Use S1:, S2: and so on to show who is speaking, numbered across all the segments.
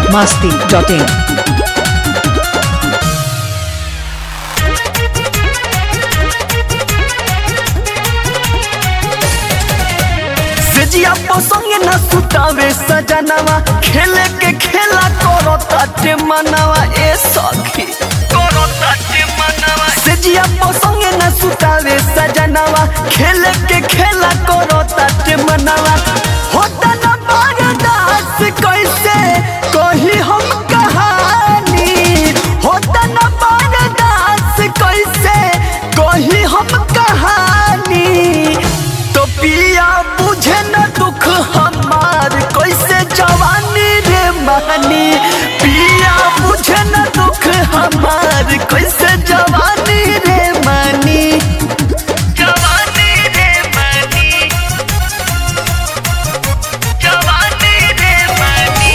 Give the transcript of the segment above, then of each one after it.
S1: masti.in.
S2: सेजिया पसंगे न सुतावे सजनवा खेले के खेला करो ताटे मनवा ए सखी करो ताटे मनवा सेजिया पसंगे न सुतावे सजनवा खेले के खेला करो ताटे मनवा होता न बर्दाश्त कैसे कही हम कहानी होता न बर्दाश्त कैसे कही हम कहानी तो पिया बुझे न दुख हमार कैसे जवानी रे मानी पिया बुझे न दुख हमार कैसे जवानी रे मानी जवानी रे मानी जवानी रे मानी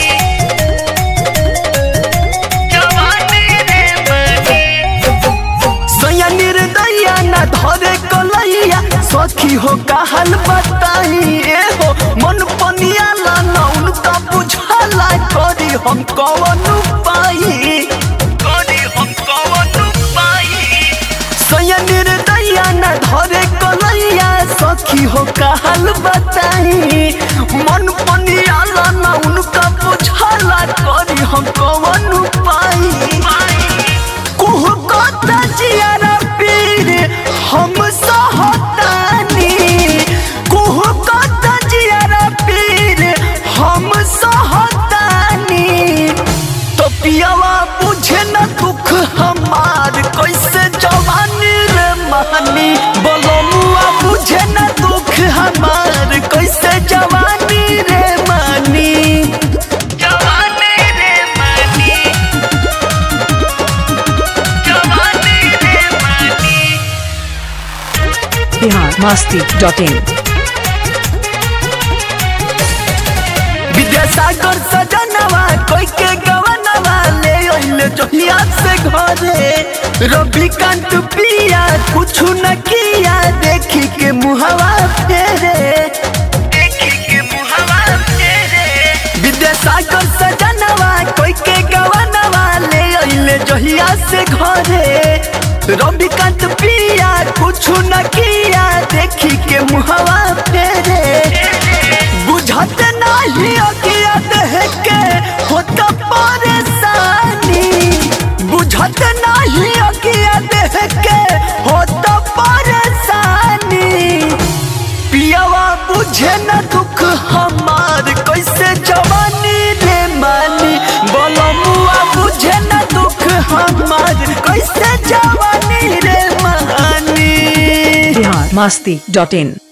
S2: जवानी रे मानी सैया निर्दया न धरे कलैया सखी हो कहल बताई ए हो मन पनिया ला न उनका बुझाला करी हम कवन पाई करी हम कवन पाई सैया निर्दया न धरे कलैया सखी हो कहल बताई मन पनिया ला न उनका बुझाला करी हम कवन पाई कुह कता जियारा पीर हम सहतानी कुह कता जियारा पीर हम सहतानी तो पियावा बुझे न दुख हमार कैसे जवानी रे मानी बोलो मुआ बुझे न दुख हमार कैसे जवानी रे मानी जवानी रे मानी जवानी रे मानी
S1: Bihar masti.in.
S2: विद्यासागर सजनवा कोई के गवनवा ले ओइले जोहिया से घरे रविकांत पिया कुछ न किया देखी के मुहवा फेरे देखी के मुहवा फेरे विद्यासागर सजनवा कोई के गवनवा ले ओइले जोहिया से घरे रविकांत पिया कुछ न किया देखी के मुहवा फेरे बुझत नाही अगिया देह के होता परेशानी बुझत नाही अगिया देह के होता परेशानी पियावा बुझे न दुख हमार कैसे जवानी रे मानी बोलो मुआ बुझे न दुख हमार कैसे जवानी रे मानी
S1: Bihar masti.in.